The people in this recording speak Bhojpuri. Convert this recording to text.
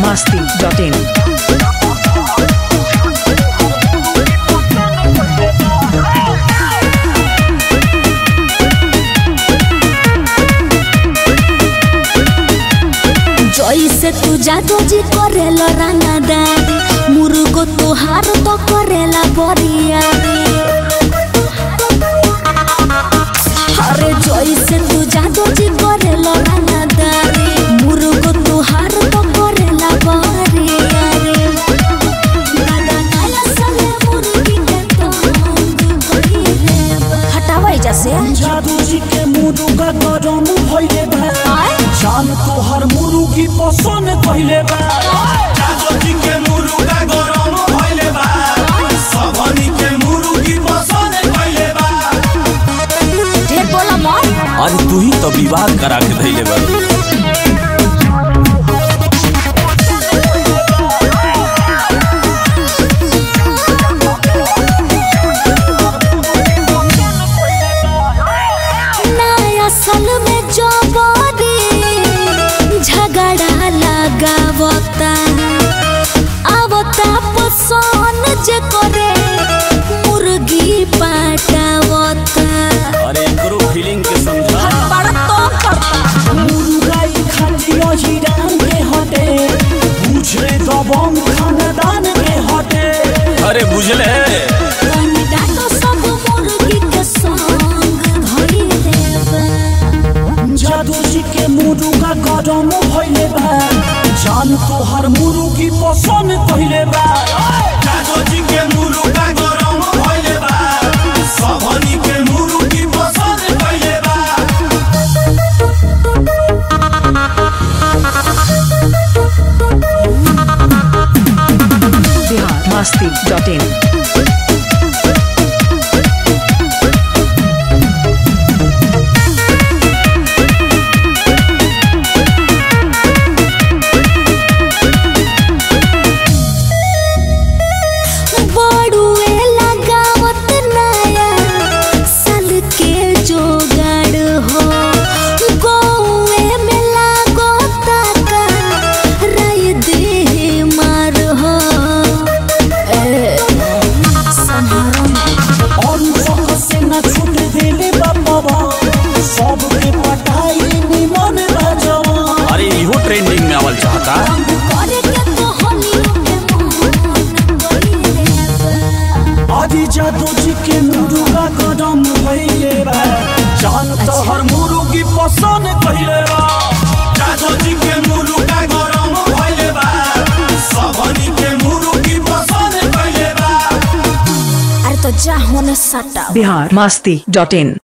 masti.in. जैसे तू जादू जी करेला रंगदारी मुर्गो तुहार तो करेला बरियारी अरे जैसे तू जादू जी करेला रंगदारी मुर्गो तुहार तो करेला बरियारी दादा काला सले मुर्गी के तो हटावा एजा से जादू जी के मुरुगा गरम भइले बा आय जान तोहर मुरुगी पसंद कइले बा जादू जी के मुर्गा गरम भइले बा सबनी के मुर्गी पसंद कइले बा ढेर बोला मत अरे तू ही तो विवाह करा के धइले बा नया साल में जो बोरी झगड़ा लगावता आवता पसंद जे करे मुर्गी पाटावता अरे एकरो फीलिंग के समझा बड़ा तो करता मुरुगा ई खाली अहिरान के हटे बुझे दबंग खानदान के हटे अरे बुझले कनिका तो सब मुर्गी के संग धरी देवा जादू जी के मुरुगा गरम भइले बा जान तोहर मुरुगी पसंद कइले बा जादू जी के मुर्गा गरम भइले बा सबनी के मुर्गी पसंद कइले बा Bihar masti.in. बड़ुए लगावत नया साल के जोगाड़ हो गौए में लागोता का राय दे मार हो ए, संहारो में और सब से न छूट देले बाबा सबके पटाई निमन बजवा अरे इहो ट्रेंडिंग में आवल चाहता करे के तो होली के मोहन कोई देवा आदि जादू जी के मुरुगा कदम भइले बा जान तोहर मुरुगी पसंद कइले बा जादू जी के मुर्गा गरम भइले बा सबनी के मुर्गी पसंद कइले बा अरे तो जा होने सटा Bihar masti.in.